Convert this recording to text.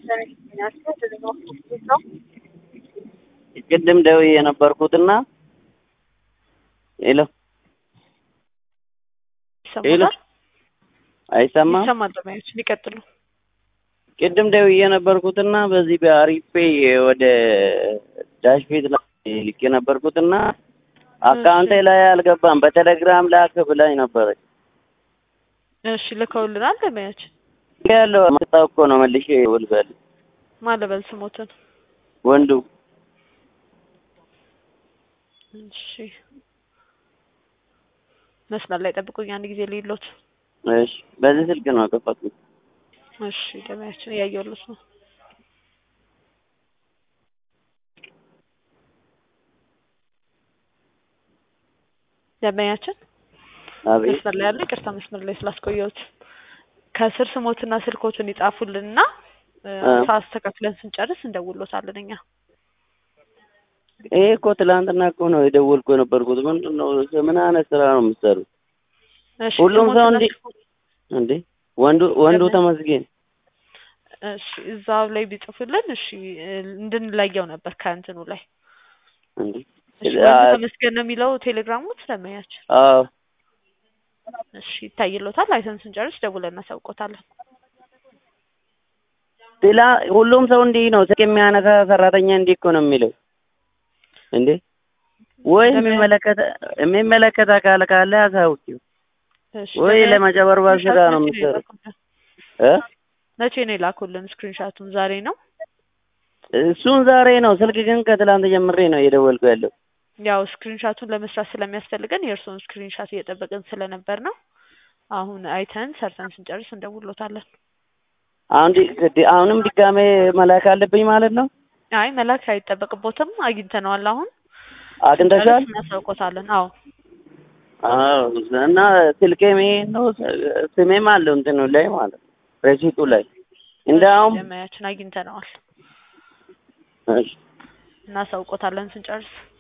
ቅድም ደውዬ የነበርኩትና ሄሎ ሄሎ ይሰማል አይሰማም? ይሰማል። ለማየት ሊቀጥሉ ቅድም ደውዬ የነበርኩትና በዚህ በአሪፍ ፔይ ወደ ዳሽ ቤት ላይ ልክ የነበርኩትና አካውንቴ ላይ አልገባም። በቴሌግራም ላክ ብላኝ ነበረች። እሺ ልከውልናል። ለማየት ያለው መጣው እኮ ነው መልሼ ውልበል ማለበል ስሞትን ወንዱ እሺ መስመር ላይ ጠብቁኝ አንድ ጊዜ ልይሎት። እሺ፣ በዚህ ስልክ ነው ከፈትኩት። እሺ ለማያችን እያየሁለት ነው። ደንበኛችን አቤት መስመር ላይ ያለ ይቅርታ፣ መስመር ላይ ስላስቆየሁት ከስር ስሞትና ስልኮትን ይጻፉልንና አ። ሳስተካክለን ስንጨርስ እንደውሎታለን እኛ። ይሄ እኮ ትላንትና እኮ ነው የደወልኩ የነበርኩት። ምንድን ነው ምን አይነት ስራ ነው የምትሰሩት? እሺ ሁሉም ሰው ስሞትና እንዲ- ስልኮ- እንዴ ወንዱ ወንዱ ለምን? ተመስገን እሺ እዛው ላይ ቢጽፉልን እሺ እንድንለየው ነበር ከእንትኑ ላይ እንዴ እሺ አ- ወንዱ ተመስገን ነው የሚለው ቴሌግራሙ ስለማያችን አዎ እሺ ይታይሎታል። አይተን ስንጨርስ ደውለን እናሳውቆታለን። ሌላ ሁሉም ሰው እንዲህ ነው ስልክ የሚያነሳ ሰራተኛ እንዲህ እኮ ነው የሚለው እንዴ ወይ ለምን? የሚመለከተ የሚመለከተ አካል ካለ አሳውቂው እሺ ወይ ለምን- ለመጨበርበር ስራ ነው መቼ የምትሰሩት የላኩልን? እ መቼ ነው የላኩልን? ስክሪንሻቱን ዛሬ ነው። እሱን ዛሬ ነው ስልክ ግን ከትላንት ጀምሬ ነው እየደወልኩ ያለው ያው ስክሪንሻቱን ለመስራት ስለሚያስፈልገን የእርስዎን ስክሪንሻት እየጠበቅን ስለነበር ነው። አሁን አይተን ሰርተን ስንጨርስ እንደውሎታለን። አሁን ዲ- ዲ- አሁንም ድጋሜ መላክ አለብኝ ማለት ነው አይ መላክ አይጠበቅቦትም። አግኝተነዋል። አሁን አግኝተሻል ስንጨርስ እናሳውቆታለን። አዎ አዎ እና ስልኬም ይሄ ነው ስሜም አለው እንትኑ ላይ ማለት ነው ረሲቱ ላይ እንዳውም ደመያችን አግኝተነዋል። እሺ እናሳውቆታለን ስንጨርስ